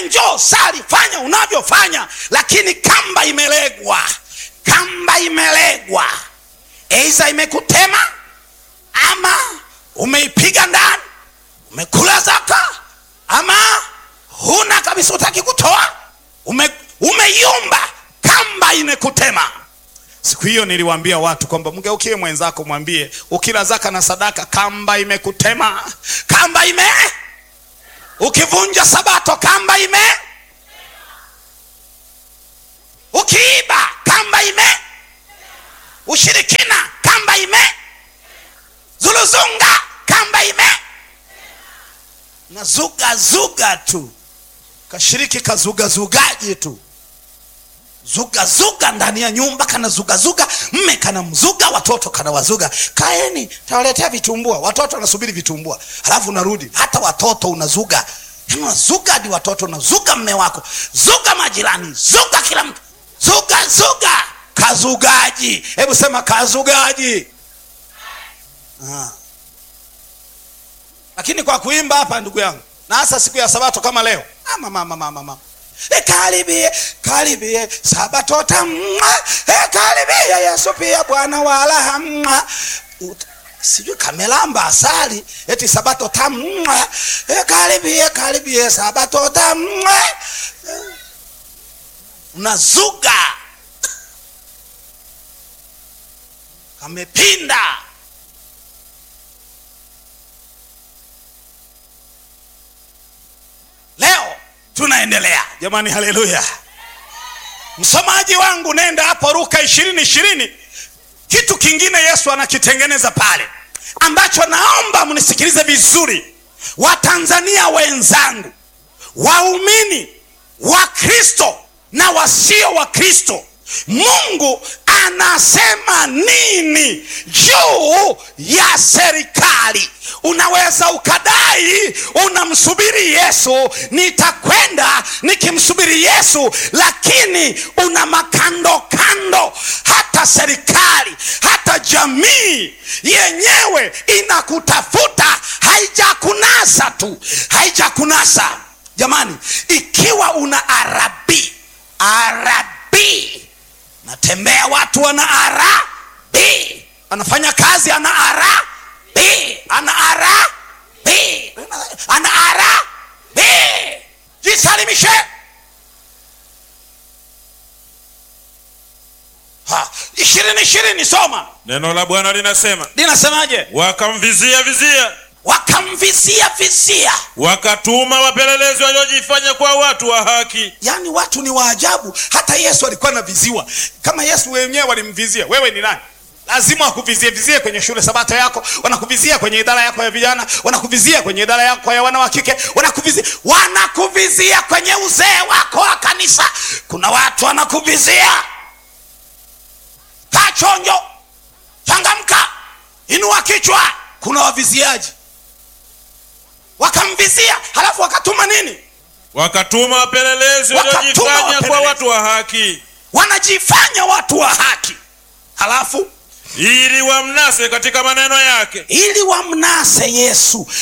njoo sali fanya unavyofanya lakini kamba imelegwa kamba imelegwa eiza imekutema ama umeipiga ndani umekula zaka ama huna kabisa utaki kutoa ume, umeyumba kamba imekutema siku hiyo niliwaambia watu kwamba mgeukie mwenzako mwambie ukila zaka na sadaka kamba imekutema kamba ime ukivunja sabato kamba ime ukiiba kamba ime ushirikina kamba ime zuluzunga kamba ime na zuga zuga tu kashiriki kazugazugaji tu zugazuga ndani ya nyumba kana zugazuga mme kana mzuga watoto kana wazuga kaeni tawaletea vitumbua watoto wanasubiri vitumbua halafu unarudi hata watoto unazuga Yaani unazuga hadi watoto unazuga mme wako zuga majirani zuga kila mtu zuga zuga kazugaji hebu sema kazugaji ah. lakini kwa kuimba hapa ndugu yangu na hasa siku ya sabato kama leo ah, mama, mama, mama. E, karibie karibie sabato tamwa e, karibie yesu pia bwana wala mwa sijui kamelamba asali eti sabato tamwa e, karibie karibie sabato tamwa e, unazuga kamepinda leo tunaendelea jamani haleluya msomaji wangu nenda hapo ruka ishirini ishirini kitu kingine yesu anakitengeneza pale ambacho naomba mnisikilize vizuri watanzania wenzangu waumini wa kristo na wasio wa kristo mungu anasema nini juu ya serikali unaweza ukadai unamsubiri yesu nitakwenda nikimsubiri yesu lakini una makando kando hata serikali hata jamii yenyewe inakutafuta haijakunasa tu haijakunasa jamani ikiwa una arabi arabi natembea watu wana arabi anafanya kazi ana arabi ana arabi ana arabi jisalimishe Ha, ishirini ishirini soma neno la bwana linasema linasemaje wakamvizia vizia wakamvizia vizia wakatuma wapelelezi waliojifanya kwa watu wa haki yaani watu ni waajabu hata yesu alikuwa anaviziwa kama yesu wenyewe walimvizia wewe ni nani lazima wakuvizie vizie kwenye shule sabato yako wanakuvizia kwenye idara yako ya vijana wanakuvizia kwenye idara yako ya wana wa kike wanakuvizia wanakuvizia kwenye uzee wako wa kanisa kuna watu wanakuvizia kaa chonjo changamka inua kichwa kuna waviziaji wakamvizia halafu wakatuma nini wakatuma wapelelezi Wakatuma waliojifanya kwa wapelelezi. watu wa haki wanajifanya watu wa haki halafu ili wamnase katika maneno yake ili wamnase yesu